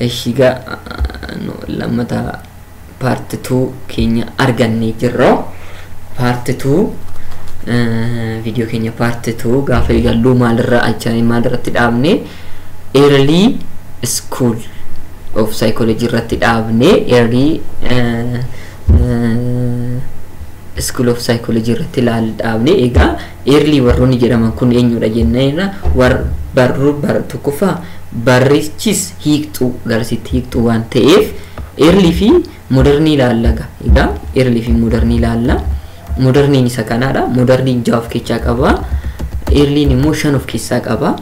Ishiga lammata paarti tuu keenya argannee jirra. Paarti tuu viidiyoo keenya paarti tuu gaafa eegalluu maalirra achaan maalirratti dhaabne early school of psychology irratti dhaabne early school of psychology irratti ilaal dhaabne egaa early warroonni jedhaman kun eenyudha jenneerra war barruu bar tokkoffaa barrichis hiiqxuu garasitti hiiqxuu waan ta'eef early fi modernii ilaallaga egaa early fi modernii ilaalla moderniin isa kanaadha moderniin jaha of keessaa qaba earliin immoo shan of keessaa qaba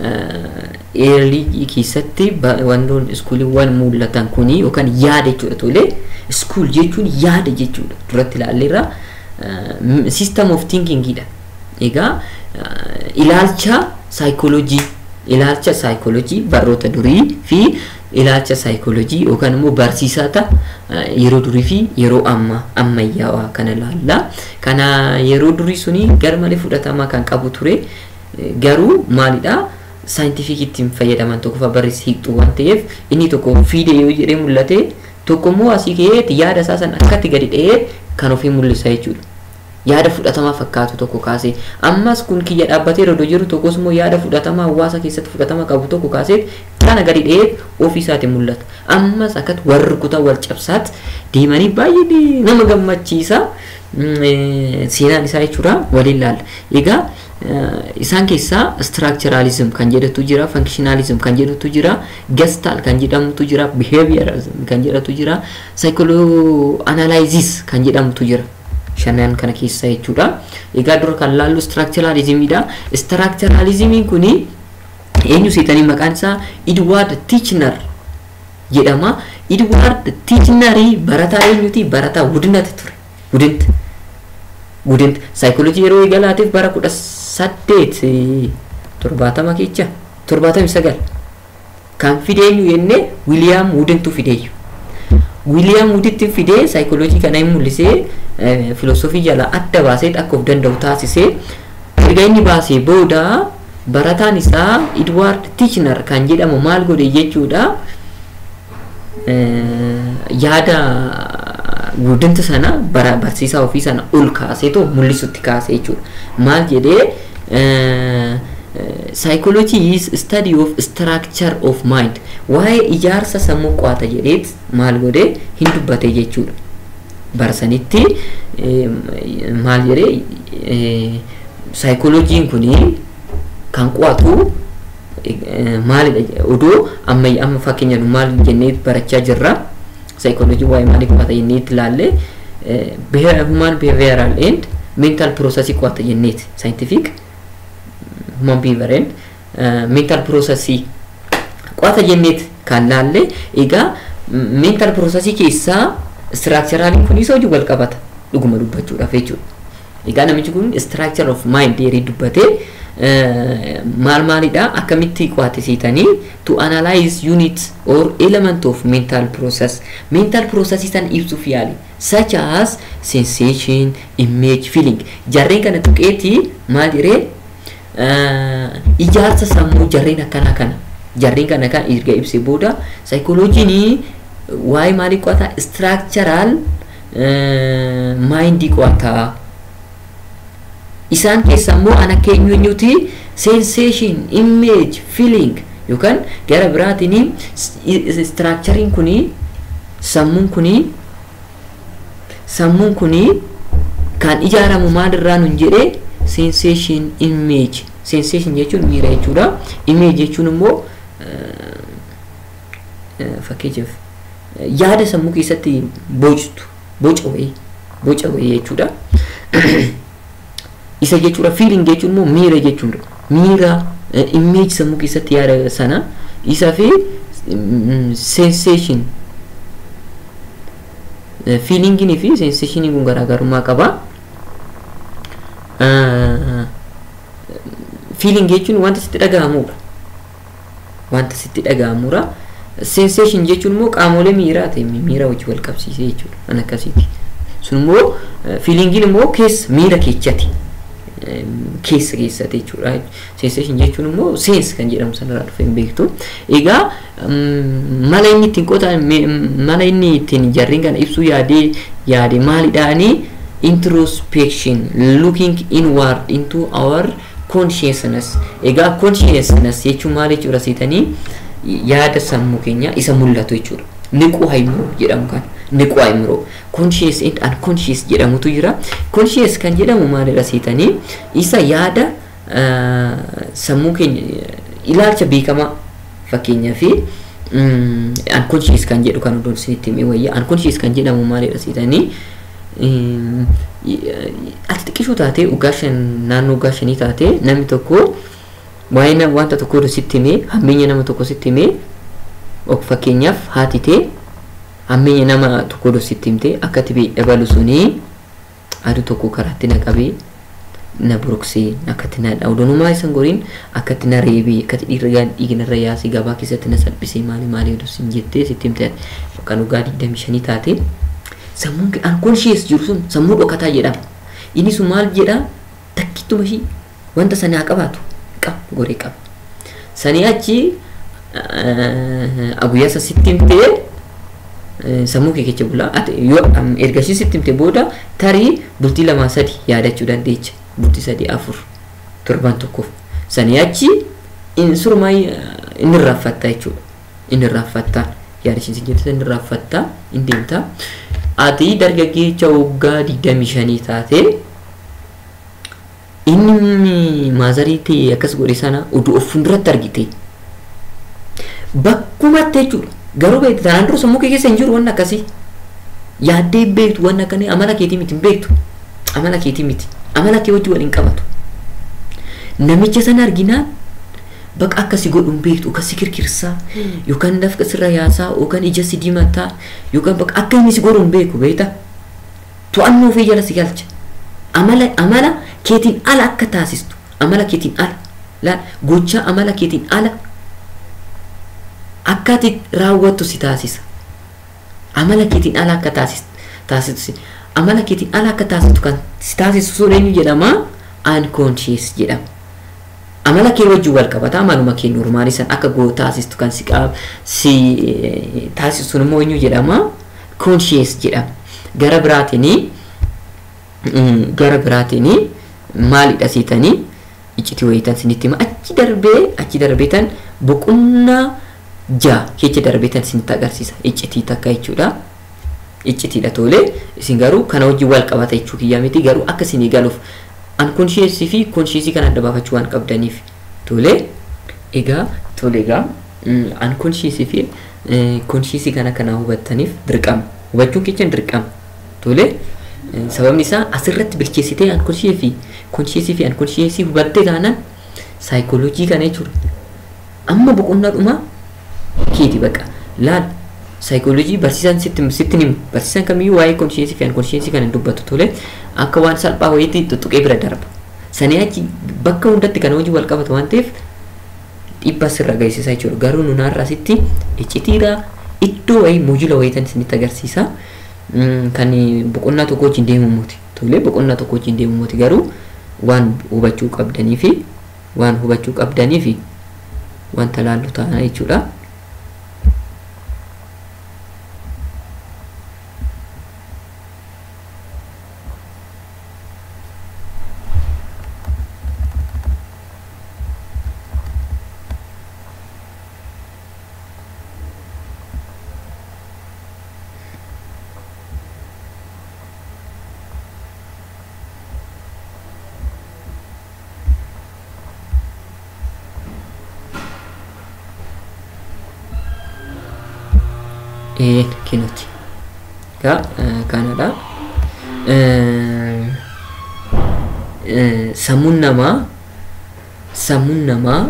eerlii keessatti wantoonni iskuuliiwwan mul'atan kuni yookaan yaada jechuudha tole iskuul jechuun yaada jechuudha duratti ilaalleerra system of thinkingidha egaa ilaalcha saayikoolojii ilaalcha saayikoolojii barroota durii fi ilaalcha saayikoolojii yookaan immoo barsiisata yeroo durii fi yeroo amma ammayyaawaa kana ilaalla kana yeroo durii suni garmalee fudhatamaa kan qabu ture garuu maalidha saayintifiik ittiin fayyadaman tokko barreessi hiiqxu waan ta'eef inni tokko fiide yoo jedhee mul'ate tokko immoo asii ka'eeti yaada isaa san akkatti gadi dha'ee kan ofii mul'isa jechuudha. Yaada fudhatamaa fakkaatu tokko kaasee ammas kun kiyya dhaabbatee rodoo jiru tokkos immoo yaada fudhatamaa hawaasa keessatti fudhatama qabu tokko kaasee kana gadi dha'ee ofii isaati mul'ata. Ammas akkatti warri kutaa wal cabsaatti deemanii baay'ee nama gammachiisa. Seenaan isaa jechuudha waliin ilaalla. Egaa isaan keessaa structuralism kan jedhutu jira functionalism kan jedhutu jira gestal kan jedhamutu jira behaviorism kan jedhatu jira psychoanalysis kan jedhamutu jira shanan kana keessa jechuudha egaa dura kan laallu structuralismidha structuralismiin kuni eenyu seetanii maqaan isaa edward tichner jedhama edward tichnerii barataa eenyuti barataa wudinati ture wudinta wudinta saayikoolojii yeroo eegalaatiif bara kudha saddeet torbaatama keessa torbaatamii sagal kan fide eenyu jenne wiiliyaam wudintu fideeyyu wiiliyaam wuditti fidee saayikoolojii kana hin mul'isee filoosofii jala adda baasee akka of danda'u taasisee erga inni baasee booda barataan isaa edward tichner kan jedhamu maal godhe jechuudha yaada wudinta sana bara barsiisaa ofii sana ol kaaseetu mul'isutti kaase jechuudha maal jedhee psychology is study of structure of mind waa'ee ijaarsa sammuu qo'ata jedheet maal godhe hin dubbate jechuudha barsanitti maal jedhee psychologiin kuni kan qo'atu maalidha odoo amma amma fakkeenya maal jennee barachaa jirra psychology waa'ee maalii qo'ata jenneetti ilaalle human behavioral and mental process qo'ata jenneeti scientific human behavior and mental process qo'ata jenneeti kan laalle egaa mental process keessaa structuraliin kun isa hojii wal qabata dhuguma dubbachuudhaaf jechuudha egaa namichi kun structure of mind dheerii dubbatee maal maalidha akkamitti qo'atisiitanii to analyze unit or element of mental process mental process san ibsuuf yaali such as sensation image feeling jarreen kana tuqeeti maal jedhee ijaarsa sammuu jarreen akkana kana jarreen kana kan erga ibse booda saayikooloojiin waa'ee maalii qo'ata structural maayindii qo'ata isaan keessa immoo ana keenyuuti sensation image feeling yookaan gara biraatiin structuring kuni sammuun kuni sammuun kuni kan ijaaramu maalirraa nun jedhee sensation image sensation jechuun miira jechuudha image jechuun immoo fakkeenyaaf yaada sammuu keessatti boctu boca wayii boca wayii jechuudha. isa jechuudha feeling jechuun immoo miira jechuudha miira image sammuu keessatti yaada sana isa fi sensation feelingin fi sensationiin kun garaagarummaa qaba feeling jechuun wanta sitti dhaga'amudha wanta sitti dhaga'amudha sensation jechuun immoo qaamolee miiraa ta'e miira wajji wal qabsiisee jechuudha kan akkasiiti sun immoo feelingiin immoo keessa miira keechati keessa keessate jechuudha. Sensation jechuun immoo seensi kan jedhamu sanarraa dhufe hin beektu. Egaa mala inni ittiin qotan mala inni ittiin jarriin kana ibsuu yaadee yaade maalidhaanii introspection looking inward into our consciousness. Egaa consciousness jechuun maal jechuudha seetanii yaada sammuu keenya isa mul'atu jechuudha. Niquu haimuroo jedhamu kana. Niquu haimuroo. Conscious and unconscious jedhamutu jira. Conscious kan jedhamu maalidha seetanii isa yaada sammuu keenya ilaalcha beekamaa fakkeenyaa fi unconscious kan jedhu kan odoon isinitti himee wayyaa unconscious kan jedhamu maalidha seetanii ati xiqqishuu taatee waggaa shan naannoo waggaa shanii taatee namni tokko waa'ee wanta tokko sitti himee hammeenya nama tokko sitti himee fakkeenyaaf haati tee hammeenya nama tokko sitti himtee akka tibee dabalu sunii aduu tokko karaatti na qabee na buruksee akkatti na dhawdanumaa isan goriin akkatti na reebee akkatti dhiirri dhiignarra yaasee gabaa keessatti na salphisee maali maali oduu sin jettee sitti himte kan waggaa digdami shanii taate sammuun unconscious jiru sun sammuu dhokataa jedhama. Inni sun maal jedha takkittuma ishii wanta sana haa qabaatu qaba goree qaba. Sanii achi guyyaa isa sitti himtee sammuu kee keessa bulaa yoo erga ishii sitti himte booda tarii bultii lamaa sadi yaadachuu dandeecha bultii sadii afur torban tokkoof sanii achi surmaa inni raaffatta jechuudha inni raaffatta yaadachiisa jettisa inni raaffatta inni deemta ati dargaggeessa waggaa digdamii shanii taate inni maazarii ta'e akkas godhe sana oduu of fuulduratti argite bakkumatti jechuudha garuu beektu tanaan dura sammuu kee keessa hin jiru waan akkasii yaaddee beektu waan akkanii amala keetii miti hin beektu amala keetii miti amala kee wajji waliin qabatu namicha sana arginaan baqa akkasi godhuun beektu yookaan si kirkirsaa yookaan dafqa sirra yaasaa yookaan ija si dimataa yookaan baqa akka inni si godhuun beeku beekta to'annoo ofii jala si galcha amala amala keetiin ala akka taasistu amala keetiin ala laal gochaa amala keetiin ala akka ati raawwattu si taasisa amala keetiin ala akka taasistu amala keetiin ala akka taasistu kan si taasisu sun eenyu jedhama unconscious jedhama. amala kee wajjin wal qabata amaluma kee normaalii san akka goo taasistu kan si qaab si taasisu sun immoo eenyu jedhama conscious jedhama gara biraatiin gara biraatiin maalidha siitanii iccitii wayitan sinitti hima achi darbee achi darbeetan boqonnaa jaa keessa darbeetan sinitti agarsiisa iccitii takka jechuudha. Iccitiidha tole isin garuu kana wajjin wal qabata jechuu kiyyaa miti garuu akka isinii galuuf unconscious fi conscious kan adda baafachuu waan qabdaniif tole egaa tole egaa unconscious fi conscious kana kana hubattaniif dirqama hubachuun keenya dirqama tole sababni isaa asirratti bilcheessitee unconscious fi conscious fi unconscious hubattee taanaan saayikooloojii kana jechuudha amma boqonnaa dhumaa keeti baqa laal saayikooloojii barsiisaan sitti sitti himu barsiisaan kamiyyuu waa'ee konshiyeensii fi ankonshiyeensii kana dubbatu tole akka waan salphaa wayiitti tuttuqee bira darba sanii achi bakka hundatti kana hojii wal qabata waan ta'eef dhiibbaa sirra geessisaa jechuudha garuu nunaarraa sitti iccitiidha iddoo wayii moojila wayiitan isinitti agarsiisa kan boqonnaa tokko wajjin deemumuuti tole boqonnaa tokko wajjin deemumuuti garuu waan hubachuu qabdanii fi waan hubachuu qabdanii fi wanta laallu ta'a jechuudha. kinuti egaa kanadha sammuun namaa sammuun namaa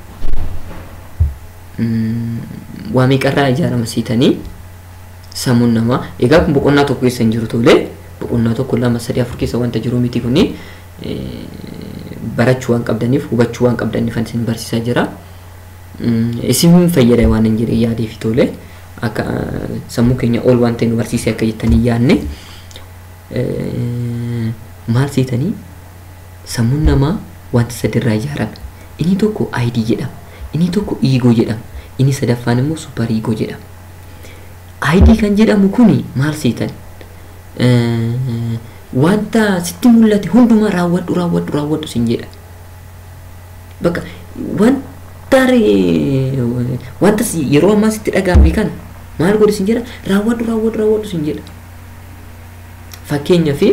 waa meeqarraa ijaarama siitanii sammuun namaa egaa kun boqonnaa tokko keessa hin jiru tole boqonnaa tokko lama sadii afur keessa wanta jiru miti kuni barachuu waan qabdaniif hubachuu waan qabdaniif isin barsiisaa jira isin fayyada waan hin jire yaadeef tole. akka sammuu keenya ol waan ta'e nu barsiisee akka jettanii yaadne maal seetanii sammuun namaa wanta sadirraa ijaarame inni tokko ID jedhama inni tokko ego jedhama inni sadaffaan immoo super ego jedhama ID kan jedhamu kuni maal seetan wanta sitti mul'ate hundumaa raawwadhu raawwadhu raawwadhu sin jedha bakka wanta wanta yeroo ammaa sitti dhagaame kana maal godhi sin jedha raawwadhu raawwadhu raawwadhu sin jedha fakkeenyaaf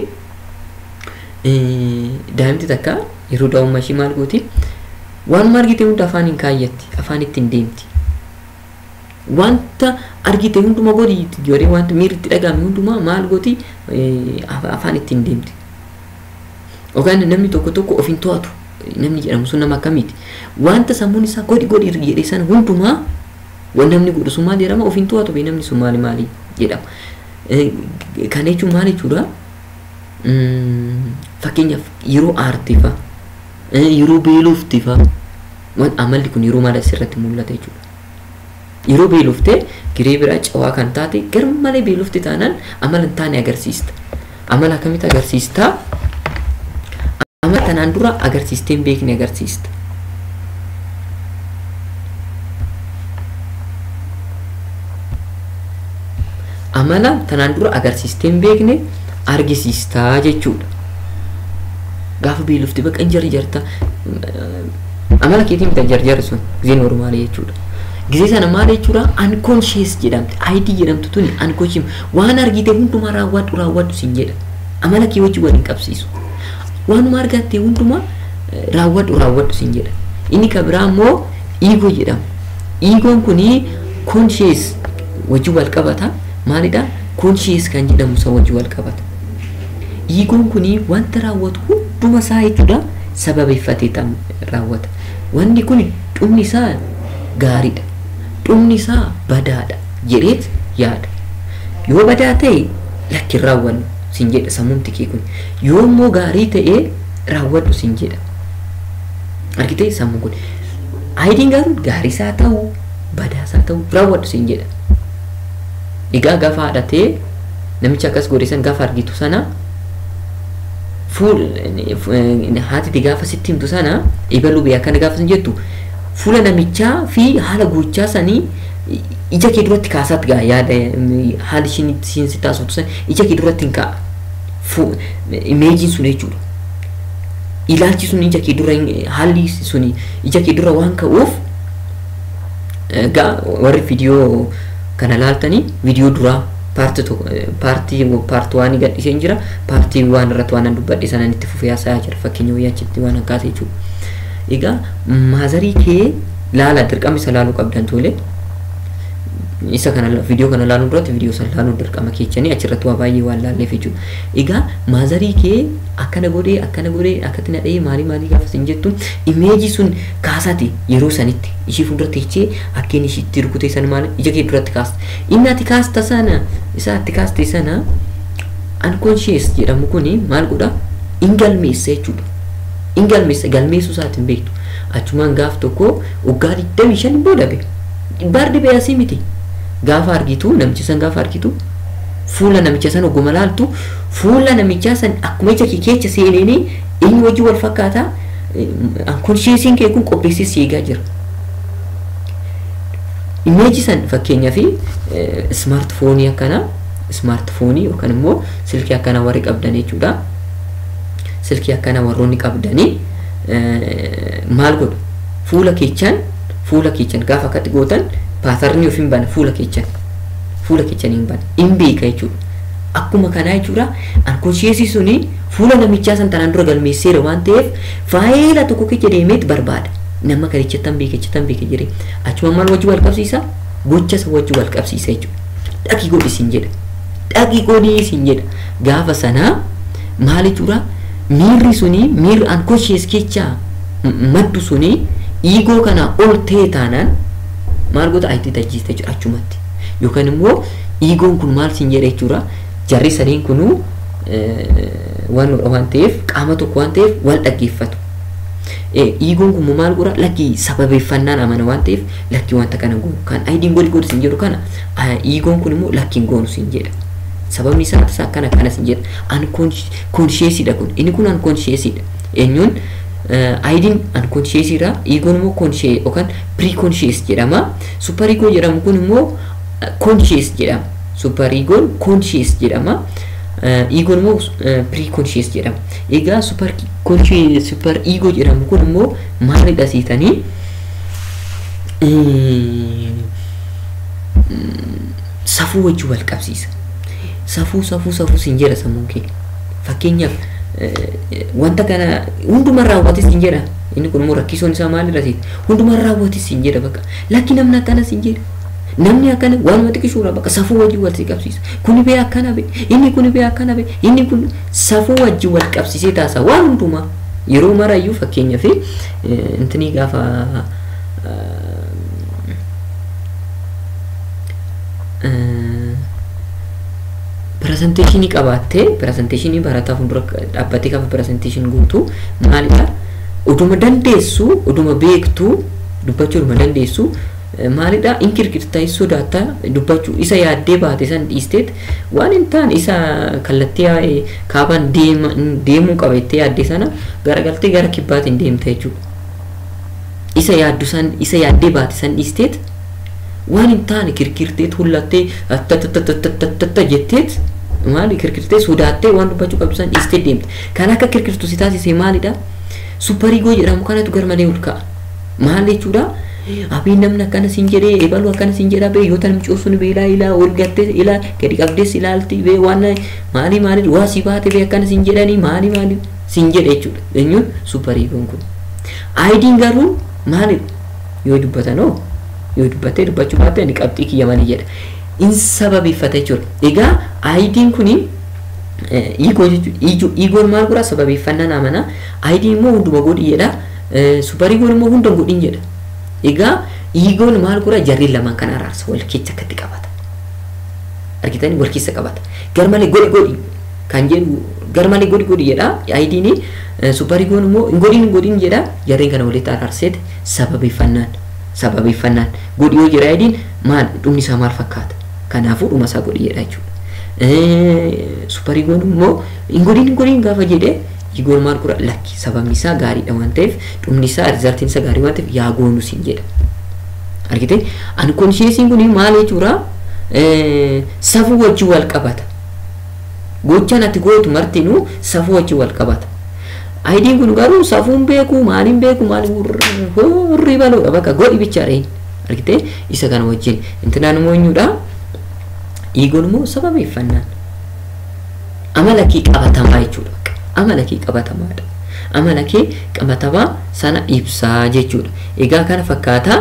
daa'imti takka yeroo daa'ummaa ishii maal gooti waan argite hunda afaan hin kaayyatti afaan ittiin deemti wanta argite hunduma godhi yeroo wanta miirri itti dhagahame hundumaa maal gooti afaan ittiin deemti yookaan namni tokko tokko of hin to'atu namni jedhamu sun nama akkamiiti wanta sammuun isaa godhi godhi jedhe sana hundumaa waan namni godhu sun maal jedhama of hin to'atu bee namni sun maali maali jedhama kana jechuun maal jechuudha fakkeenyaaf yeroo aartifa yeroo beeloftifa amalli kun yeroo maal asirratti mul'ata jechuudha yeroo beeloftee giree biraa cawaa kan taate gar malee beelofte taanaan amala hin taane agarsiista amala akkamitti agarsiista amala tanaan dura agarsiistee hin beekne agarsiista amala tanaan dura agarsiistee hin beekne argisiistaa jechuudha gaafa beelofte baqa hin jarjarta amala keetiin bitan jarjarri sun gizee normaalii jechuudha gizee sana maal jechuudha unconscious jedhamti id jedhamtu tuni unconscious waan argite hundumaa raawwadhu raawwadhu sin jedha amala kee wajji waliin qabsiisu waanuma argatte hundumaa raawwadhu raawwadhu sin jedha inni ka biraa immoo ego jedhama egoon kuni conscious wajji wal qabata maalidha conscious kan jedhamu isa wajji wal qabata egoon kuni wanta raawwatu hunduma isaa jechuudha sababeeffatee raawwata wanni kun dhumni isaa gaariidha dhumni isaa badaadha jedheet yaada yoo badaa ta'e lakkin raawwannu sin jedha sammuun tikee kun yoo immoo gaarii ta'e raawwadhu sin jedha argitee sammuun kun aayidiin garuu gaarii isaa ta'u badaa isaa ta'u raawwadhu sin jedha egaa gaafa haadhatee namicha akkas godhe san gaafa argitu sana fuul haatiti gaafa sitti himtu sana ibaluu bee akkana gaafa sin jettu fuula namichaa fi haala gochaa sanii ija kee duratti kaasaatti gaa yaada haali ishiin isiin si taasiftu san ija kee duratti hin kaa'a imeejiin sun jechuudha ilaalchi sun ija kee dura haalli sun ija kee dura waan ka'uuf gaa warri viidiyoo kana laaltanii viidiyoo duraa paartii tokko paartii paartii waan gadhiisee jira paartii waan irratti waan dubbadhe sana itti fufee haasa'aa jira fakkeenya wayyaa achitti waan akkaata jechuudha egaa maazarii kee laala dirqama isa laaluu qabdan tole isa kana viidiyoo kana laaluu duratti viidiyoo sana laaluu dirqama keechanii achirratti waa baay'ee waan laalleef jechuudha egaa maazarii kee akkana godhee akkana godhee akkatti nadhee maalii maalii gaafa sin jettu imeejii sun kaasate yeroo sanitti ishii fuulduratti jechee akkeen ishiitti rukutee sana maal ija kee duratti kaasta inni ati kaasta sana isa ati kaaste sana unconscious jedhamu kuni maal godha in galmeessa jechuudha in galmeessa galmeessuu isaatiin beektu achumaan gaaf tokko waggaa digdamii shan booda be baardi beeyasii miti gaafa argitu namicha san gaafa argitu fuula namicha san ogguma laaltu fuula namichaa san akkuma ija kee keessa seeneenii inni wajji wal fakkaataa unconsciousiin kee kun qopheessee si eegaa jira. Imeeji san fakkeenyaaf smaartifoonii akkana smaartifoonii yookaan immoo silkii akkana warri qabdan jechuudha. Silkii akkana warroonni qabdanii maal godhu fuula keechaan fuula keechaan gaafa akkatti gootan paatarnii of hin bana fuula keechaan fuula keechaan hin bana hin beeka jechuudha. Akkuma kanaa jechuudha unconsciousiin suni fuula namichaa san tanaan dura galmeesseera waan ta'eef faayila tokko keessa deemeet barbaada. Nama kana ijjattan beeka ijjattan beeka jedhee achuma maal wajji wal qabsiisa gocha isa wajji wal qabsiisa jechuudha. Dhaqii godhi siin jedha. Dhaqii godhi siin jedha. Gaafa sanaa maal jechuudha miirri suni miirri unconscious keechaa maddu suni iigoo kana ol ta'e taanaan maal goota ayitii tajjiista jechuudha achumatti. Yookaan immoo iigoon kun maal siin jedha jechuudha jarri sadiin kunuu waan waan ta'eef qaama tokko waan ta'eef wal dhaggeeffatu. Iigoon kun maal godha lakki sababeeffannaan amana waan ta'eef lakki wanta kana goonu kan ayidiin godhi godhi siin jedhu kana iigoon kun immoo lakki hin goonu siin jedha. Sababni isaa akkana akkana siin jedha unconsciousdha kun inni kun unconsciousdha eenyuun ayidiin unconsciousira iigoon immoo conscious yookaan pre-conscious jedhama super ego jedhamu kun immoo conscious jedhama super egoon conscious jedhama iigoon immoo pre-conscious jedhama egaa super conscious super ego jedhamu kun immoo maalidha siitanii safuu wajjin wal qabsiisa safuu safuu safuu siin jedha sammuun kee fakkeenyaaf wanta kana hundumaa raawwatis siin jedha inni kun immoo rakkisoon isaa maalirra siita hundumaa raawwatis siin jedha bakka lakki namni akkana siin jedha namni akkana waanuma xiqqishuudha bakka safuu wajjin wal si qabsiisa kuni bee akkana bee inni kuni bee akkana bee inni kun safuu wajjin wal qabsiisee taasisa waan hundumaa yeroo marayyuu fakkeenyaaf intinii gaafa pirezenteeshinii qabaattee pirezenteeshinii barataa fuuldura dhaabbatee gaafa pirezenteeshinii guutuu maalidha oduma dandeessu oduma beektu dubbachuu oduma dandeessu maalidha inkirkirtaa sodaattaa dubbachuu isa yaaddee baate san dhiisteet waan hin taane isa kallattii kaabaan deemuu qaba jettee yaaddee sana garagaltee gara kibbaatiin deemta jechuudha. Isa yaaddu san isa yaaddee baate san dhiisteet waan hin taane kirkirteet hullattee tattattattattattatta jetteet maali kirkirtee sodaattee waan dubbachuu qabdu san dhiistee deemte kan akka kirkirtu si taasise maalidha supariigoo jedhamu kanatu garmalee ol ka'a maal jechuudha abiin namni akkana siin jedhee eebalu akkana siin jedha bee yoo tan micoofsun bee ilaa ilaa ol gattee ilaa gadi qabdees ilaalti bee waan maali maali waa si baate bee akkana siin jedhanii maali maali siin jedhe jechuudha eenyuun supariigoon kun aayidiin garuu maalidha yoo dubbatanoo yoo dubbattee dubbachuu baatte ani qabxii kiyya manii jedha in sababeeffata jechuudha egaa aayidiin kuni iigoo jechuudha iigoon maal godha sababeeffannaa amana aayidiin immoo hunduma godhi jedha supariigoon immoo hunda godhin jedha egaa iigoon maal godha jarriin lamaan kan araarsa wal keessa akkatti qabata argitanii wal keessa qabata garmalee godhi godhi kan jedhu garmalee godhi godhi jedha aayidiin supariigoon immoo hin godhin hin godhin jedha jarriin kana walitti araarseet sababeeffannaan sababeeffannaan godhi yoo jira aayidiin maal dhumni isaa maal fakkaata kanaafuu dhuma isaa godhi jedha jechuudha supariigoon immoo hin godhin hin godhin gaafa jedhee iigoon maal godha lakki sababni isaa gaariidha waan ta'eef dhumni isaa rizaltiin isaa gaarii waan ta'eef yaa goonu siin jedha argite ankonsheesiin kun maal jechuudha safuu wajjin wal qabata gochaan ati gootu martinuu safuu wajjin wal qabata aayidiin kun garuu safuun beeku maaliin beeku maaliin hurrii baluudha bakka godhi bichaadha argite isa kana wajjin intinaan immoo eenyudha iigoon immoo sababeeffannaan amala kee qabatamaa jechuudha amala kee qabatamaadha amala kee qabatamaa sana ibsaa jechuudha egaa kana fakkaataa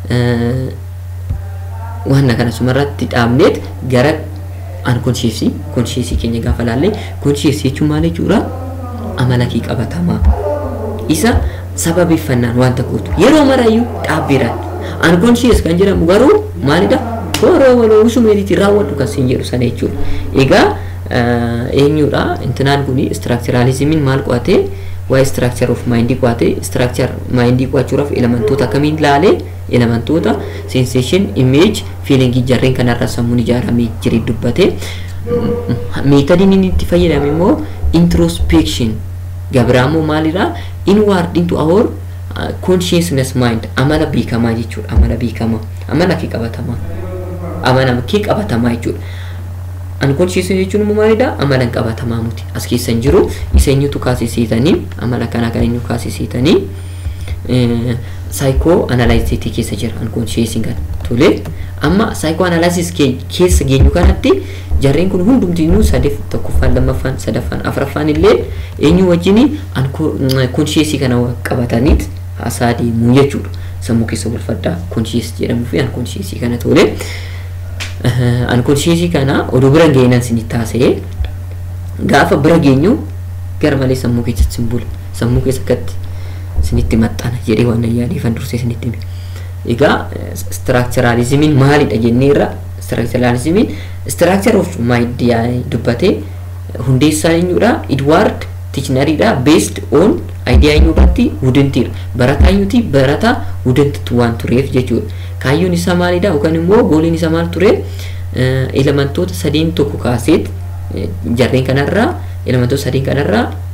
waan kana sumarratti dhaabneet gara ankonsheesii konsheesii keenya gaafa laallee konsheesii jechuun maal jechuudha amala kee qabatamaa isa sababeeffannaan wanta gootu yeroo marayyuu dhaabbiiraan ankonshees kan jedhamu garuu maalidha waroo waloo usumeetiitiin raawwadhu kan siin jedhu sana jechuudha egaa eenyudha intinaan kun istiraakchiraalizimiin maal qo'ate waa'ee istiraakchar of maayindii qo'ate istiraakchar maayindii qo'achuudhaaf elementoota akkamiin ilaale elementoota sensation image fiilingii jarreen kanarra sammuun ijaaramee jiru dubbate meetadiin inni itti fayyadame immoo introspection gabiraamoo maalidha inward into our consciousness mind amala beekamaa jechuudha amala beekamaa amala kee qabatamaa amala kee qabatamaa jechuudha unconscious jechuun immoo maalidha amala qabatamaa muti as keessa hin jiru isa eenyutu kaasisiitanii amala kana kan eenyu kaasisiitanii saayikoo analaayiziitii keessa jira unconscious kan tole amma saayikoo analaayisis keessa geenyu kanatti jarreen kun hundumtiinuu sadeef tokkoffaan lammaffaan sadaffaan afuraffaan illee eenyu wajjin unconscious kana qabataniit haasaa deemuu jechuudha sammuu keessa wal faddaa conscious jedhamuu fi unconscious kana tole. ankonsheesii kana oduu bira geenan sinit taasee gaafa bira geenyu gara malee sammuu keessatti sin bula sammuu keessa akkatti sinitti maxxana jedhee waan yaadeefan dursee sinitti hime egaa istiraakcharaalizimiin maalidha jenneerra istiraakcharaalizimiin istiraakchar of maayidiyaa dubbatee hundeessaa eenyudha idwaard tichinariidha based on ayidiyaa eenyurratti wudintiira barataa eenyuti barataa wudintitu waan tureef jechuudha kaayyoon isaa maalidha yookaan immoo gooliin isaa maal ture elementoota sadeen tokko kaaseet jarreen kanarraa elementoota sadeen kanarraa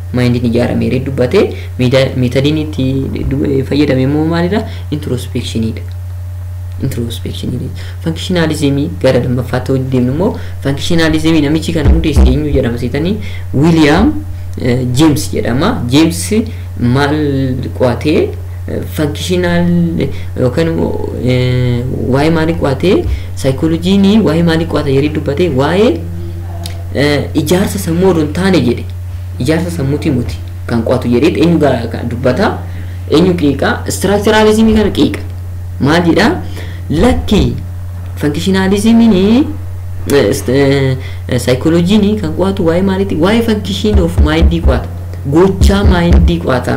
maayindiin ijaarame jedhee dubbate meetadiin itti fayyadame immoo maalidha introspekshiniidha. introspekshiniidha. Fankishinaalizimii gara lammaffaatti hojii deemnu immoo fankishinaalizimii namichi kana hundeesse eenyu jedhama seetanii Wiiliyaam Jeems jedhama. Jeems maal qo'atee fankishinaal yookaan waa'ee maalii qo'atee saayikooloojiin waa'ee maalii qo'ata yeroo dubbate waa'ee ijaarsa sammuu odoo hin taane jedhe ijaarsa sammuutii muti kan qo'atu jedhee eenyu dubbata eenyu qiiqa istiraakchiraalizimii kana qiiqa maal jedha lakki fankishinaalizimiin saayikooloojiin kan qo'atu waa'ee maaliiti waa'ee fankishin of maayindii qo'ata gochaa maayindii qo'ata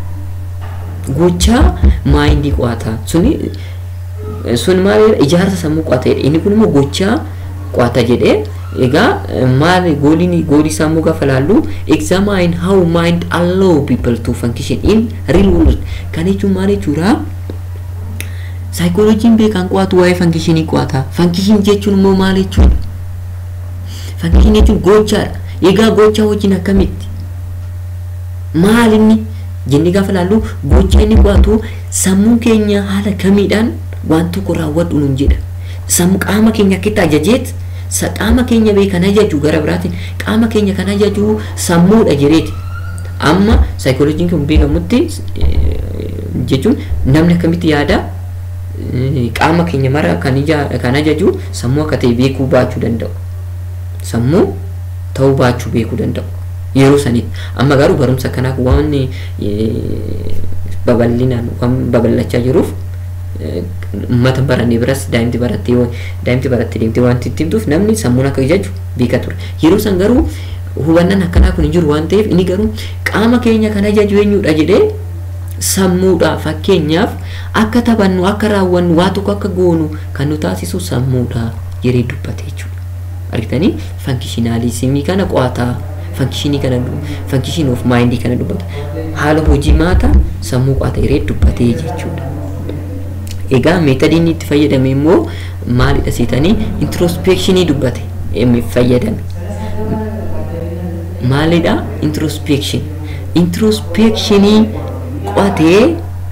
gochaa maayindii qo'ata suni sun maalidha ijaarsa sammuu qo'ata jedhe inni kun immoo gochaa qo'ata jedhee egaa maal gooliin goolii sammuu gaafa laallu examine how mind allow people to function in real world kan jechuun maal jechuudha saayikooloojiin beekan qo'atu waa'ee fankishinii qo'ata fankishin jechuun immoo maal jechuudha fankishin jechuun gochaadha egaa gochaa wajjin akkamitti maal inni jennee gaafa laallu gochaa inni qo'atu sammuu keenya haala kamiidhaan waan tokko raawwadhu nun jedha sammuu qaama keenya akkitti ajajeet qaama keenya beekan ajaju gara biraatiin qaama keenya kan ajaju sammuudha jireeti amma saayikooloojiin kun beekamutti jechuun namni akkamitti yaada qaama keenya mara kan kan ajaju sammuu akka ta'e beekuu baachuu danda'u sammuu ta'uu baachuu beekuu danda'u yeroo sanitti amma garuu barumsa kanaaf waan babal'inaan waan babal'achaa jiruuf uummata barannee biras daa'imti barattee daa'imti barattee deemtee wanti itti himtuuf namni sammuun akka ajaju beeka ture yeroo san garuu hubannaan akkanaa kun hin jiru waan ta'eef inni garuu qaama keenya kan ajaju eenyudha jedhee sammuudha fakkeenyaaf akka taphannu akka raawwannu waa tokko akka goonu kan nu taasisu sammuudha jedhee dubbate jechuudha argitanii fankishinaalizimii kana qo'ataa fankishinii kana fankishin of maayindii kana dubbata haala hojii maata sammuu qo'ata jedhee dubbatee jechuudha. egaa meetadiin itti fayyadame immoo maalidha seetanii introspekshinii dubbate fayyadame maalidha introspection introspekshinii qo'atee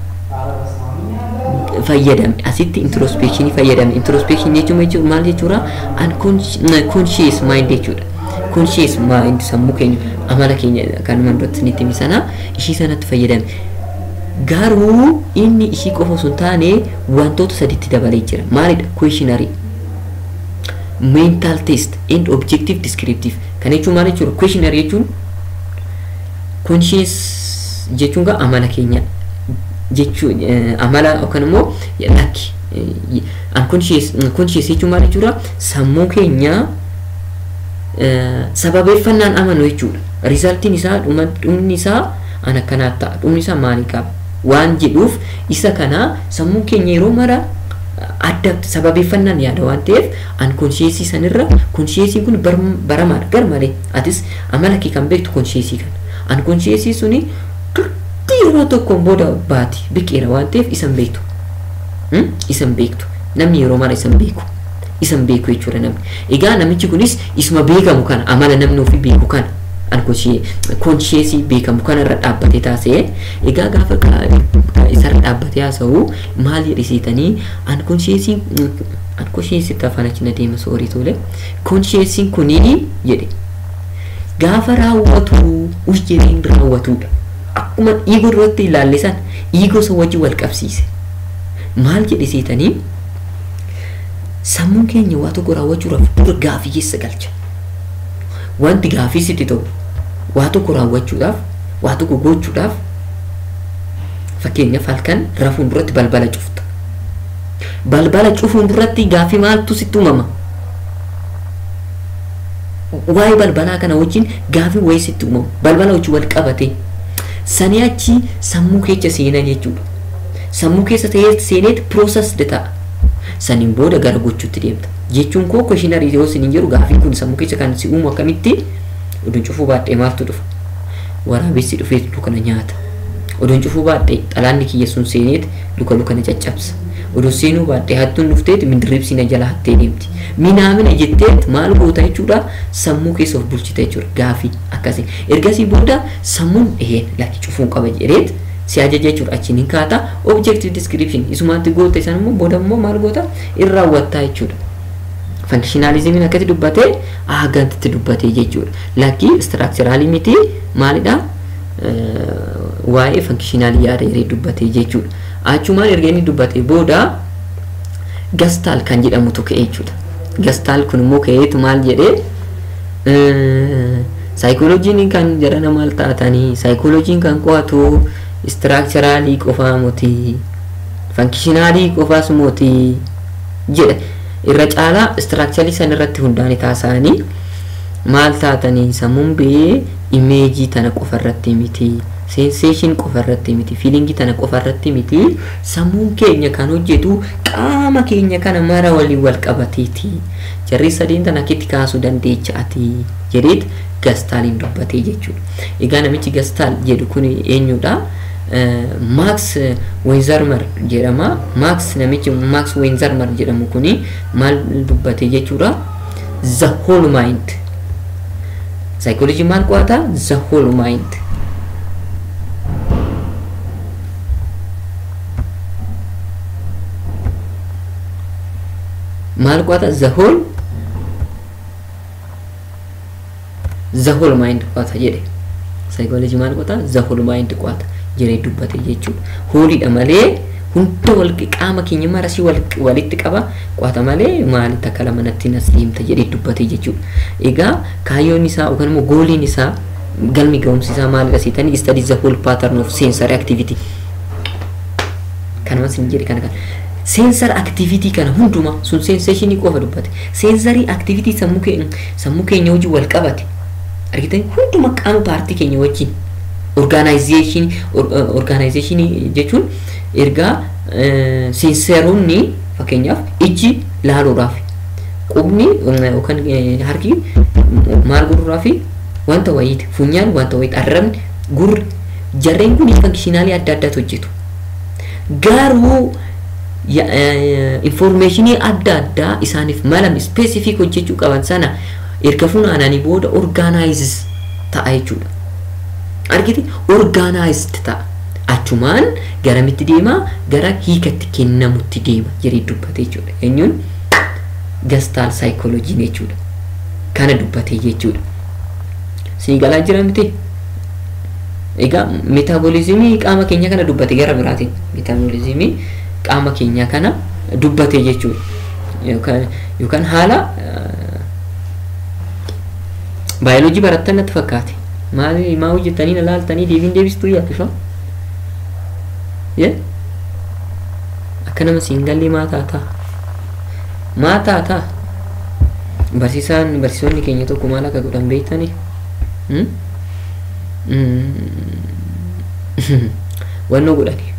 fayyadame asitti introspekshinii fayyadame introspection jechuun maal jechuudha unconscious mind jechuudha conscious mind sammuu keenya amala keenya kan mandotti nitti misana ishii sanatti fayyadame garuu inni ishii qofa osoo hin taane wantoota saditti dabalee jira maalidha questionary mental test and objective descriptive kan jechuun maal jechuudha questionary jechuun conscious jechuun gaa amala keenya jechuun amala yookaan immoo lakki unconscious conscious jechuun maal jechuudha sammuu keenya sababeeffannaan amanu jechuudha rizaaltiin isaa dhumni isaa an akkanaa ta'a dhumni isaa maalii qaba waan jedhuuf isa kana sammuu keenya yeroo mara adda sababeeffannaan yaada waan ta'eef an konsheesii sanirra konsheesiin kun baramaadha gar malee atis amala kee kan beektu konsheesii kana an konsheesii suni turtii yeroo tokkoon booda baati biqeera waan ta'eef isan beektu isan beektu namni yeroo mara isan beeku isan beeku jechuudha namni egaa namichi kunis isuma beekamu kana amala namni ofii beeku kana konsheesii beekamu kanarra dhaabbatee taasee egaa gaafa isarra dhaabbatee haasa'u maal jedhisiitanii ankonsheesiin ankonsheesitti afaan achi na deema soorii tole konsheesiin kunii jedhe gaafa raawwatu ujjeriin raawwatudha akkuma dhiigoo duratti ilaalle san dhiigoo san wajjin wal qabsiise maal jedhisiitanii sammuun keenya waa tokko raawwachuudhaaf dura gaafii keessa galcha wanti gaafii sitti ta'u waa tokko raawwachuudhaaf waa tokko gochuudhaaf fakkeenyaaf halkan rafuun duratti balbala cufta balbala cufuun duratti gaafii maaltu sitti uumama waa'ee balbalaa kana wajjin gaafii wayii sitti uumamu balbala wajjin wal qabate sanii achi sammuu keessa seenaa jechuudha sammuu keessa seeneet piroosas ta'a saniin booda gara gochuutti deemta jechuun koo kweshinarii yoo isin jedhu gaafii kun sammuu keessa kan si uumu akkamitti oduu cufuu baadhee maaltu dhufa waraabessi dhufee kana nyaata odoon cufuu baadhee xalaanni kiyya sun seeneet luka luka na caccabsa odoo seenuu baadhee hattuun dhufteet mindirribsi na jala hattee deemti minaamina jetteet maal goota jechuudha sammuu keessa of bulchita jechuudha gaafii akkasii ergasii booda sammuun eheen lakki cufuun qaba jedheet si ajaja jechuudha achiin hin kaata objective description isumaatti goota isaan immoo booda immoo maal goota irra raawwattaa jechuudha. Functionalismiin akkatti dubbatee haagantitti dubbatee jechuudha. Lakki structuralii miti maalidha? Waa'ee functionalii yaada yeree dubbatee jechuudha. Achumaan erga inni dubbatee booda gastaal kan jedhamutu ka'e jechuudha. Gastaal kun immoo ka'eetu maal jedhee saayikooloojiin kan jedhana maal taatanii saayikooloojiin kan qo'atu istiraakcharaalii qofaa muti fankishinaalii qofaas muti jedha irra caalaa istiraakcharii san irratti hundaa'ani taasisanii maal taatanii sammuun bee imeejii tana qofa irratti miti seenseeshin qofa irratti miti fiilingii tana qofa irratti miti sammuun keenya kan hojjetu qaama keenya kana mara waliin wal qabateeti jarri sadeen tana akkitti kaasuu dandeechaati jedheet gastaaliin dubbatee jechuudha egaa namichi gastaal jedhu kun eenyudha maaks wenzarmar jedhama maaks namichi maaks wenzarmar jedhamu kuni maal dubbate jechuudha the whole mind psychology maal qo'ata the whole mind maal qo'ata the whole the whole mind qo'ata jedhe psychology maal qo'ata the whole mind qo'ata jedhee dubbate jechuudha. Hooliidha malee hunda wal qaama keenya marasii walitti qaba qo'ata malee maalitti akka lama natti nas deemta jedhee dubbate jechuudha. Egaa kaayyoon isaa yookaan immoo gooliin isaa galmi ga'umsi isaa maalidha seetanii study the whole pattern of sensory activity. Kanuma sin jedhe kana kana. Sensor activity kana hunduma sun sensation qofa dubbate. Sensory activity sammuu keenya sammuu keenya wajjin wal qabate. Argitanii hunduma qaama paartii keenya wajjin organization organization jechuun ergaa seenseroonni fakkeenyaaf ijji laaluudhaaf qubni yookaan harki maal godhuudhaaf wanta wayiiti funyaan wanta wayiiti arrabni gurri jarreen kun fankishinaalii adda addaatu hojjetu garuu informeeshinii adda addaa isaaniif malam specific hojjechuu qaban sana erga funaananii booda organizes ta'a jechuudha. argite organized ta'a achumaan garamitti deema gara hiikatti kennamutti deema jedhee dubbate jechuudha eenyuun gastaal saayikooloojiin jechuudha kana dubbate jechuudha sii galaa jira miti egaa meetaboolizimii qaama keenya kana dubbate gara biraatiin meetaboolizimii qaama keenya kana dubbate jechuudha yookaan yookaan haala baayoloojii barattan natti fakkaate maal maa hojjetanii na laaltanii deebiin deebistuu yaaddu ye akka nama siin gallee maa taataa maa taataa barsiisaan barsiisonni keenya tokko maal akka godhan beektanii wannoo godhani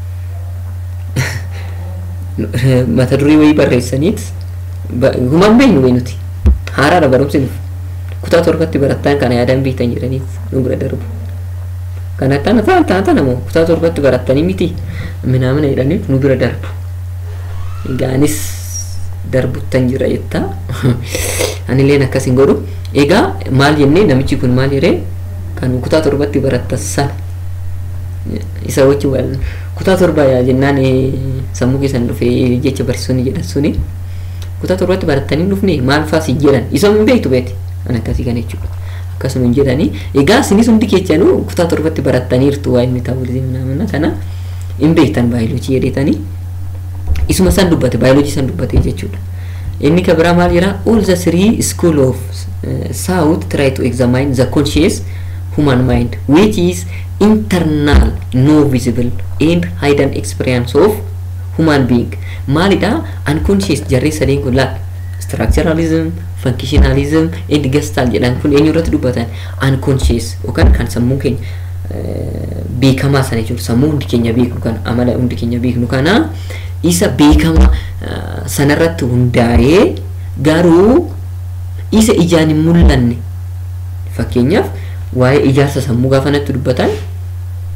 mata durii wayii barreessaniit humaan beeknu wayi nuti haaraadha barumsi nuuf kutaa torbatti barattaan kana yaadan beektan jedhaniif nu bira darbu. Kana tana ta'a ta'a tana moo kutaa torbatti barattanii miti minaamina jedhaniif nu bira darbu. Gaanis darbuttan jira jettaa. Anilleen akkas hin godhu. Egaa maal jennee namichi kun maal jedhee kan kutaa torbatti barattan sana isa wajji wal kutaa torbaa yaa jennaan sammuu keessan dhufee jecha barsiisonni jedhan suni kutaa torbatti barattanii dhufne maal faas hin jedhan isa hin beektu beekti. an akkasii kana jechuudha akkasuma hin jedhanii egaa isinis hundi keessanuu kutaa torbatti barattaniirtu waa'ee meetaboolizimii naamna kana hin beektan baayoloojii jedhetanii isuma san dubbate baayoloojii san dubbate jechuudha inni ka biraa maal jira all the three school of uh, south try to examine the conscious human mind which is internal no visible and hidden experience of human being maalidha unconscious jarree sadeen kun laal structuralism functionalism and gestalt jedhan kun eenyu irratti dubbatan unconscious yookaan kan sammuu keenya beekamaa sana jechuudha sammuu hundi keenya beeknu kana amala hundi keenya beeknu kana isa beekama sanarratti hundaa'ee garuu isa ijaan hin mul'anne fakkeenyaaf waa'ee ijaarsa sammuu gaafa natti dubbatan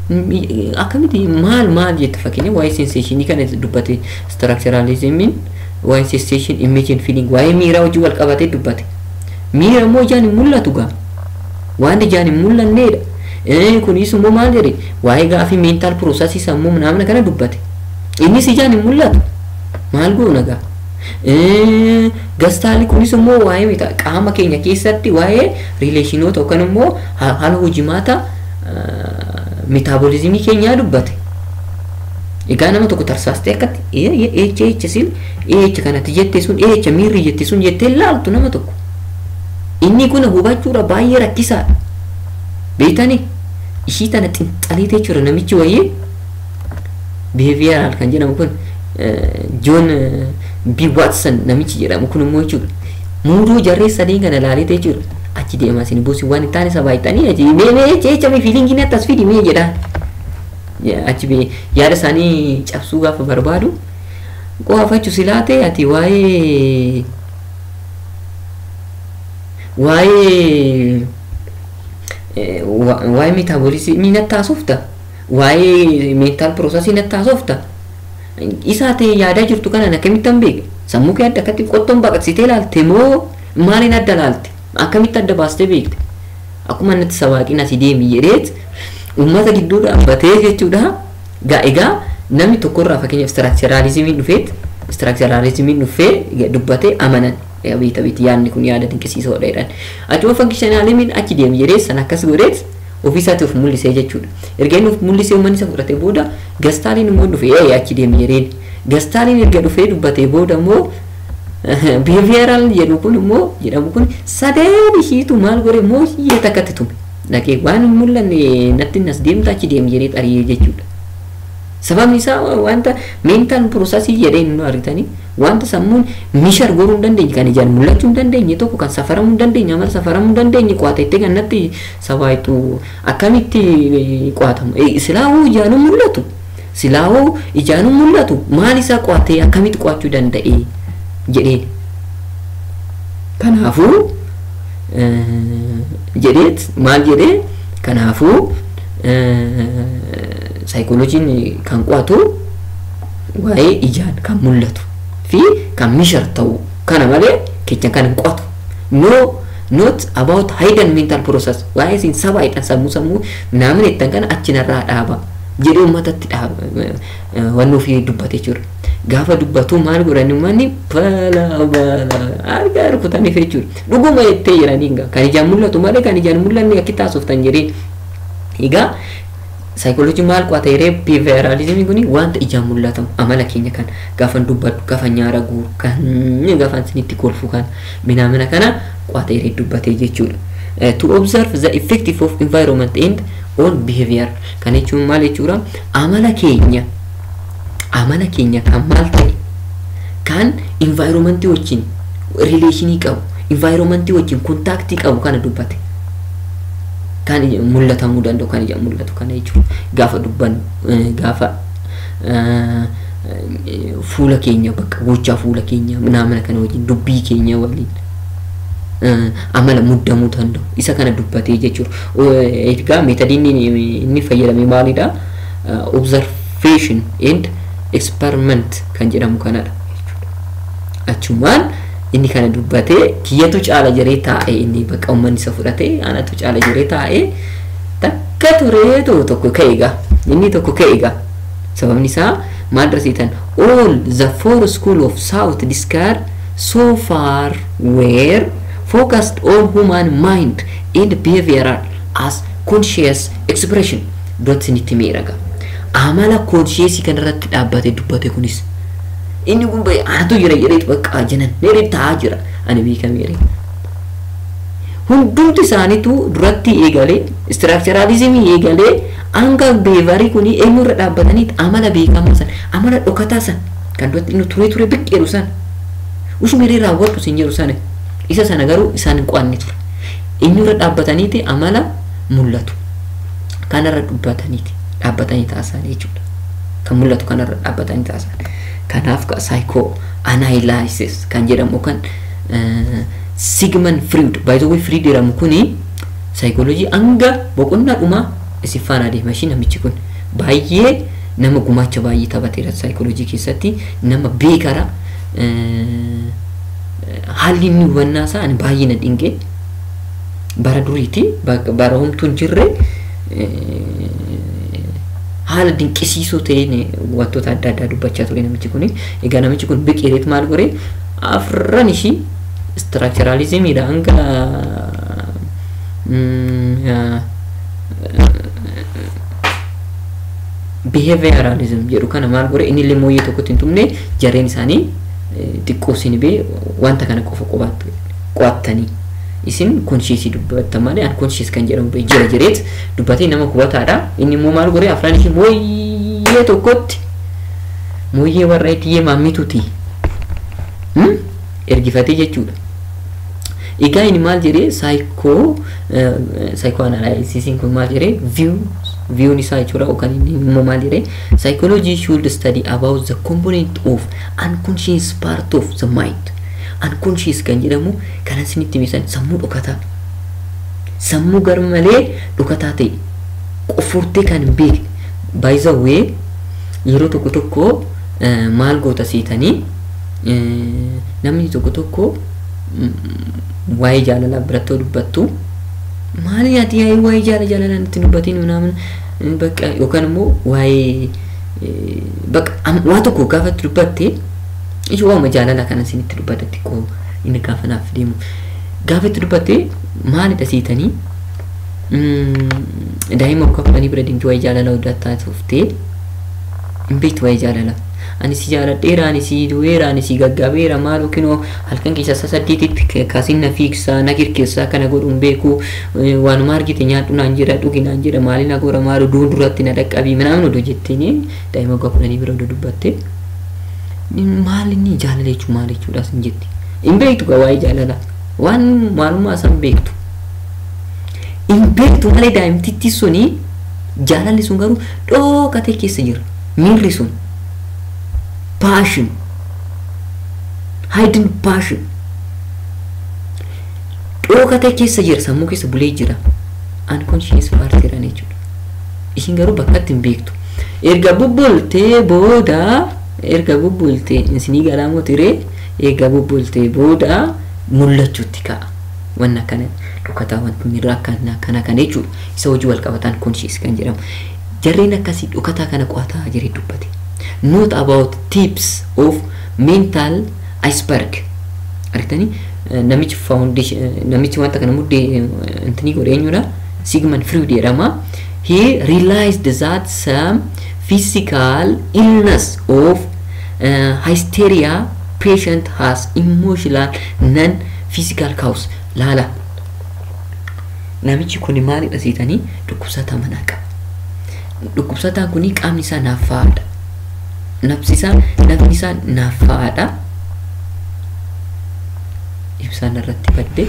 akkamitti maal maal jette fakkeenya waa'ee senseeshinii kana dubbate structuralismiin waa'ee sensation image and feeling waa'ee miiraa hojii wal qabatee dubbate miira immoo ijaan hin mul'atu gaa waan ijaan hin mul'anneedha kunis immoo maal jedhe waa'ee gaafii mental processes sammuu naamna kana dubbate innis ijaan hin mul'atu maal goona gaa gastaali kunis immoo waa'ee qaama keenya keessatti waa'ee rileeshinoota yookaan immoo haala hojimaata metaaboliizimii keenyaa dubbate. Egaa nama tokko tarsaastee akkatti eecha eecha sil eecha kanatti jettee sun eecha miirri jettee sun jettee laaltu nama tokko. Inni kun hubachuudha baay'ee rakkisaadha. Beektanii ishii tana xinxaliitee jira namichi wayii behaviyaral kan jedhamu kun Joon B. Watson namichi jedhamu kun immoo jechuudha. Muuduu jarree sadeen kana laalitee jira. Achi deemaa isin bosi waan hin taane sabaa ittanii achi mee mee jecha mee fiiliingiin attas fidi mee jedhaan. Achi bee yaada isaanii cabsuu gaafa barbaadu qofaachuu silaa ta'e ati waa'ee waa'ee waa'ee meetaabooliizimii natti haasofta waa'ee meentaal piroosesii natti haasofta isaa ta'e yaadaa jirtu kanaan akkamitti hin beeke sammuu kee adda akkatti qottoon baqaqsitee ilaalte moo maaliin adda ilaalte akkamitti adda baastee beekte akkuma natti sawaaqin asii deemi jedheet uummata gidduu dhaabbatee jechuudha gaa egaa namni tokkorraa fakkeenyaaf istiraakcharaalizimiin dhufeet istiraakcharaalizimiin dhufee dubbatee amanan beekta beekti yaadni kun yaada dinqisiisoodha jedhan achuma fankishanaaliimiin achi deemi jedhee san akkas godheet ofiisaatti of mul'isee jechuudha erga inni of mul'isee uummanni isa fudhatee booda gastaaliin immoo dhufee ee achi deemi jedheen gastaaliin erga dhufee dubbatee booda immoo behavioral jedhu kun immoo jedhamu kun sadeen ishiitu maal godhe immoo hiyyee takkatti tume dhaqee waan hin mul'anne natti nas deemta achi deemi jedhee xariyee jechuudha. Sababni isaa wanta mental processii jedhee nu argitanii wanta sammuun mishar goruu hin dandeenye kan ijaan mul'achuu hin dandeenye tokko kan safaramuu hin dandeenye amala safaramuu hin dandeenye qo'atettee kan natti sabaayitu akkamitti qo'atamu silaawuu ijaanuu mul'atu silaawuu ijaanuu mul'atu maal isaa qo'atee akkamitti qo'achuu danda'e jedhee kanaafuu jedheet maal jedhee kanaafuu saayikooloojiin kan qo'atu waa'ee ijaan kan mul'atu fi kan mishar ta'u kana malee kecha kan hin qo'atu no not about hidden mental process waa'ee isin saba hidhan sammuu sammuu namni ittan kana achinarraa dhaaba jedhee uummatatti dhaaba wanni ofii dubbate jechuudha. Gaafa dubbatu maal godhan uummanni bala bala argaa rukutaniif jechuudha. Dhuguma jettee jiranii kan ijaan mul'atu malee kan ijaan mul'anne akki taasiftan jedhee egaa saayikooloojii maal qo'ata yeree biheeviyeraalizimii kuni wanta ijaan mul'atamu amala keenya kan gaafa dubbadhu gaafa nyaara guuru kan gaafa isinitti kolfu kan minaamina kana qo'ata yeree dubbatee jechuudha. To observe the effective of environment and on behavior kan jechuun maal jechuudha amala keenya amala keenya kan maal ta'e kan environmentii wajjin rileeshinii qabu environmentii wajjin kontaaktii qabu kana dubbate. kan mul'atamuu danda'u kan ijaan mul'atu kana jechuudha gaafa dubbannu gaafa fuula keenya bakka gochaa fuula keenya naamana kana wajjin dubbii keenya waliin amala muddamuu danda'u isa kana dubbatee jechuudha egaa meetadiin inni fayyadame maalidha observation and experiment kan jedhamu kanadha achumaan inni kana dubbatee kiyyatu caala jiree taa'e inni bakka uummanni isa fudhatee anatu caala jiree taa'e takka tureetu tokko ka'eega inni tokko ka'eega sababni isaa maal darsiitan all the four school of south discard so far were focused on human mind and behavioral as conscious expression dot sinitti miidhaga amala conscious kanarratti dhaabbate dubbate kunis inni kun bahe anatu jira jedheetu bakka jinan neeree taa'aa jira ani beekameere. Hundumti isaaniitu duratti eegalee istiraakcharaalizimii eegalee hanga beevarii kun eenyurra dhaabbataniit amala beekamaa san amala dhokataa san kan duratti inni turee turee biqqeeru san usumiree raawwadhu sin jedhu sana isa sana garuu isaan hin qo'anne ture. Eenyurra dhaabbataniiti amala mul'atu kanarra dubbataniiti dhaabbatanii taasisan jechuudha. Kan mul'atu kanarra dhaabbatanii taasisan. kanaaf saayikoo anaayilaayisiis kan jedhamu kan sigman friid baay'ee friid jedhamu kuni saayikooloojii hanga boqonnaa dhumaa isin faana adeema ishii namichi kun baay'ee nama gumaacha baay'ee taphateera saayikooloojii keessatti nama beekara haalli inni hubannaa isaa ani baay'ee na dhinge bara duriiti bara homtuu hin jirre haala dinqisiisoo ta'een wantoota adda addaa dubbachaa ture namichi kun egaa namichi kun biqireet maal gore afran ishii istiraakcharaalizimiidha hanga biheeviyaaraalizim jedhu kana maal gore inni illee mooyyee tokkotti hin tumne jarreen isaanii xiqqoo isin bee wanta kana qofa qo'attanii isin konshiisii dubbattan malee an konshiis kan jedhamu bee jira jireet dubbatee nama kubataadha inni immoo maal gore afran ishii mooyyee tokkotti mooyyee warra ittiyee maammituuti ergifatee jechuudha. Egaa inni maal jedhee saayikoo saayikoo analayisiisiin kun maal jedhee view viewun isaa jechuudha yookaan inni immoo maal jedhee psychology should study about the component of unconscious part of the mind unconscious kan jedhamu kan isinitti misan sammuu dhokataa sammuu gar malee dhokataa ta'e qofurtee kan hin beekne by the way yeroo tokko tokko maal goota siitanii namni tokko tokko waa'ee jaalalaa birattoo dubbattu maali ati yaa'ii waa'ee jaala jaalalaan itti dubbatiin naamun bakka yookaan immoo waa'ee bakka waa tokko gaafa itti dubbatte ijoo waama jaalalaa kana isin itti dubbata xiqqoo inni gaafa naaf deemu gaafa itti dubbatte maalidha siitanii daa'ima kafalanii bira deemte waa'ee jaalalaa hojjetaa tuftee hin beektu waa'ee jaalalaa ani si jaaladheera ani si du'eera ani si gaggabeera maal yookiin halkan keessa isa saddeetitti kaasin na fiigsaa na kirkeessaa kana godhuun beeku waanuma argite nyaadhu naan jedha dhugi naan jedha maali na goora maal duun duratti na dhaqqabii minaamin odoo jetteen daa'ima waggaa kudhanii bira odoo dubbatte maal inni jaalala jechuun maal jechuudha sin jetti hin beektu gaa waa'ee jaalalaa waan maalummaa isaan beektu hin beektu malee daa'imtittii suni jaalalli sun garuu dhookatee keessa jira miirri sun passion hidden passion dhookatee keessa jira sammuu keessa bulee jira unconscious partiidhaan jechuudha isin garuu bakkatti hin beektu erga bubbultee booda erga bubbultee isinii galaamoo tiree erga bubbultee booda mul'achuutti ka'a wanna kana dhokataa wanti miirraa akkana kana kana jechuudha isa hojii wal qabataan conscious kan jedhamu jarreen akkasii dhokataa kana qo'ataa jiree dubbate not about tips of mental iceberg argitanii namichi foundation namichi wanta kana muddee intini godhe eenyudha sigmund freud jedhama he realized that some physical illness of uh, hysteria patient has emotional non physical cause laala namichi kun maalidha siitanii dhukkubsataa manaa qaba dhukkubsataan kun qaamni isaa naaffaadha nafsi isaa nafni isaa naaffaadha ibsaan irratti badde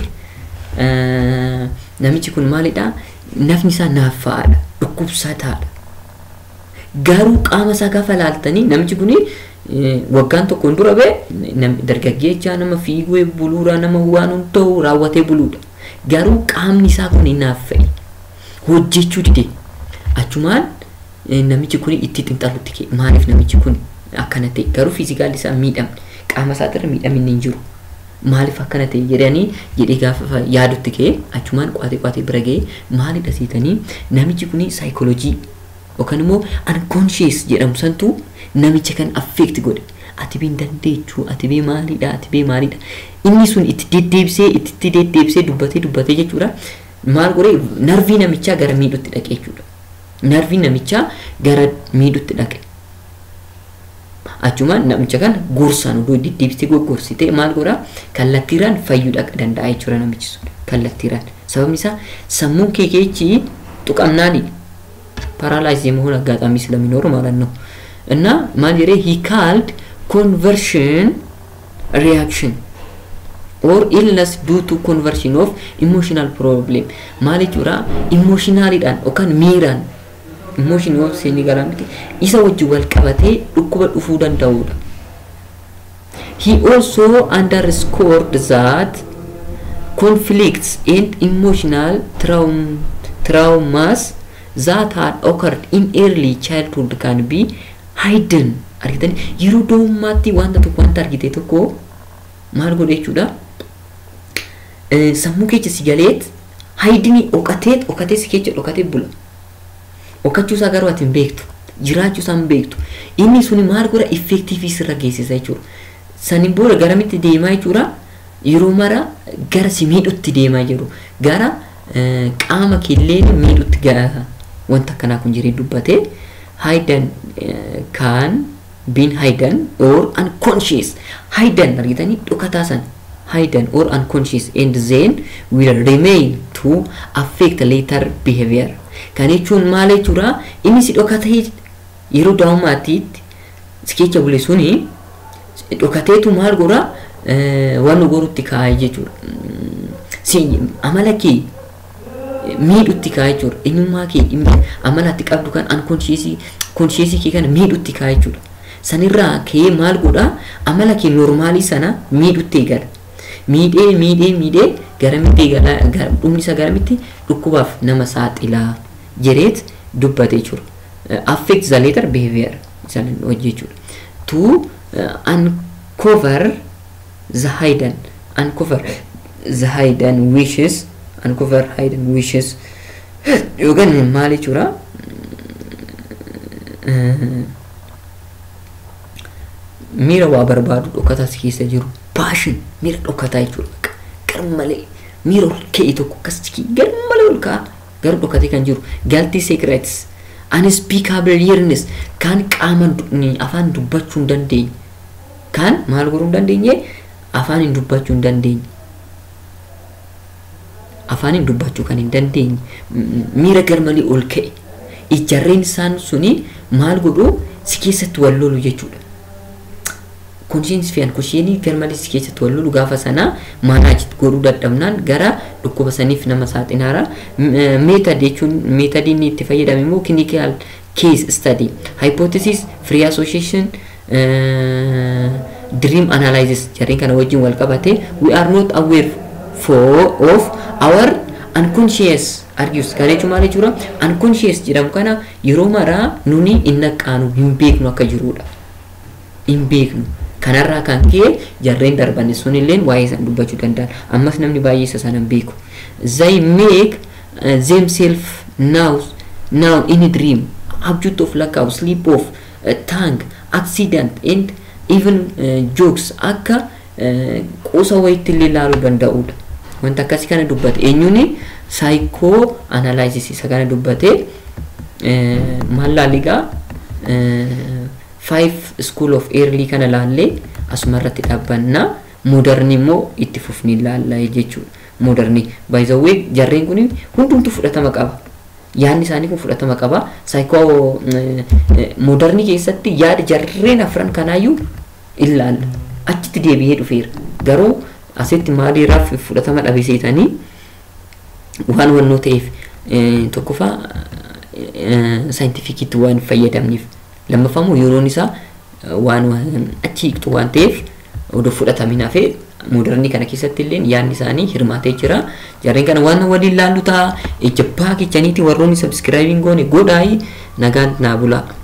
namichi kun maalidha nafni isaa naaffaadha dhukkubsataadha garuu qaama isaa gaafa laaltanii namichi kun waggaan tokkoon dura bee dargaggeechaa nama fiiguu buluudha nama waan hunda'u raawwatee buluudha garuu qaamni isaa kun naaffa'e hojjechuu dide achumaan namichi kun itti xinxalutti kee maaliif namichi kun akkana ta'e garuu fiizikaalli isaa miidhamne qaama isaatirra miidhamni hin jiru maaliif akkana ta'e jedhanii jedhee gaafa yaadutti kee achumaan qoatee qoatee bira ga'ee maalidha siitanii namichi kun saayikooloojii yookaan immoo unconscious jedhamu santu namicha kan affeekti godhe ati bee dandeechuu ati bee maalidha ati bee maalidha inni sun itti deddeebisee itti deddeebisee dubbatee dubbatee jechuudha maal godhee narvii namichaa gara miidhutti dhaqe jechuudha narvii namichaa gara miidhutti dhaqe achumaan namicha kana gorsaan odoo deddeebisee goggorsitee maal godhaa kallattiiraan fayyuu dhaqa danda'a jechuudha namichi sun kallattiiraan sababni isaa sammuun kee keechi tuqamnaani paraalaayizii መሆን አጋጣሚ ስለሚኖር ማለት ነው እና ማን he called conversion reaction or illness due to conversion of emotional problem maal jechuudha emotionalidhaan yookaan miiraan emotion yoo seenii garaa miti isa wajjin wal qabatee dhukkuba dhufuu danda'udha. He also underscored that conflicts and emotional traum traumas that had occurred in early childhood can be hidden argitani yeroo daa'ummaatti wanta tokko wanta argite tokko maal godhe jechuudha sammuu keessa si galeet haydini dhokateet dhokatee si keessa dhokatee bula dhokachuu isaa garuu ati hin beektu jiraachuu isaa hin beektu inni suni maal godha effektiivii sirra geessisa jechuudha saniin booda garamitti deemaa jechuudha yeroo mara gara si miidhutti deemaa jiru gara qaama keelleen miidhutti gara wanta akkanaa kun jiree dubbatee hidden kan been hidden or unconscious hidden argitanii dhokataa san hidden or unconscious and then will remain to affect later behavior kan jechuun maal jechuudha inni si dhokatee yeroo daa'ummaatiitti si keessa bule suni dhokateetu maal godha waan nu gorutti kaa'ee jechuudha si amala kee miidhutti kaa'ee jechuudha eenyummaa kee amalatti qabdu kan unconscious conscious kee kana miidhutti kaa'ee jechuudha sanirraa ka'ee maal godha amala kee normaalii sana miidhutti eegala miidhee miidhee miidhee garamitti eegala dhumni isaa garamitti dhukkubaaf nama saaxilaa jedheet dubbate jechuudha affect the later behavior isaan hojjechuudha to uncover the hidden uncover the hidden wishes uncover hidden wishes yookaan maal jechuudha miira waa barbaadu dhokataa si keessa jiru paashin miira dhokataa jechuudha gar malee miira ol ka'e tokko akkas gar malee ol ka'a garuu dhokatee kan jiru galtii secrets unspeakable yearness kan qaama afaan dubbachuu hin dandeenye kan maal godhuu hin dandeenye afaan hin dubbachuu hin dandeenye afaaniin dubbachuu kan hin dandeenye miira garmalee ol ka'e ijarreen isaan suni maal godhu si keessatti wal lolu jechuudha. Konshiinsi fi ankushiinii garmalee si keessatti wal lolu gaafa sana maanaaj godhuu dadhabnaan gara dhukkuba saniif nama saaxilaara. Meetad jechuun meetadiin itti fayyadame immoo clinical case study hypothesis free association dream analysis jarreen kana wajjin wal qabate we are not aware for of our unconscious argues kan jechuun maal jechuudha unconscious jedhamu kana yeroo maraa nuni hin naqaanu hin beeknu akka jirudha hin beeknu kanarraa kan ka'e jarreen darban sunilleen waa'ee isaan dubbachuu danda'an ammas namni baay'ee isa sana hin beeku they make uh, themselves now now in a dream object of lackout sleep of uh, tongue accident and even uh, jokes akka uh, quusa wayitti illee ilaaluu danda'udha wanta akkasii kana dubbate eenyuuni saayikoo analaayisis isa kana dubbate maal laaligaa five school of early kana laallee asuma irratti dhaabbannaa moodarni immoo itti fufni laallaa jechuudha moodarni by the way jarreen kun hundumtu fudhatama qaba yaadni isaanii kun fudhatama qaba saayikoo moodarni keessatti yaada jarreen afran kanaayyuu ilaalla achitti deebi'ee dhufeera garuu asitti maaliiraaf fudhatama dhabeseetanii waan wannoo ta'eef tokkoffaa saayintifikiitti waan fayyadamniif lammaffaammoo yeroon isaa waan achi hiiktu waan ta'eef odoo fudhatamin hafee moodarnii kana keessatti illee yaadni isaanii hirmaatee jira jarreen kana waan waliin laallu ta'a ija baakechaniiti warroonni sabskiraayibiin goone godhaayi nagaan naa bulaa.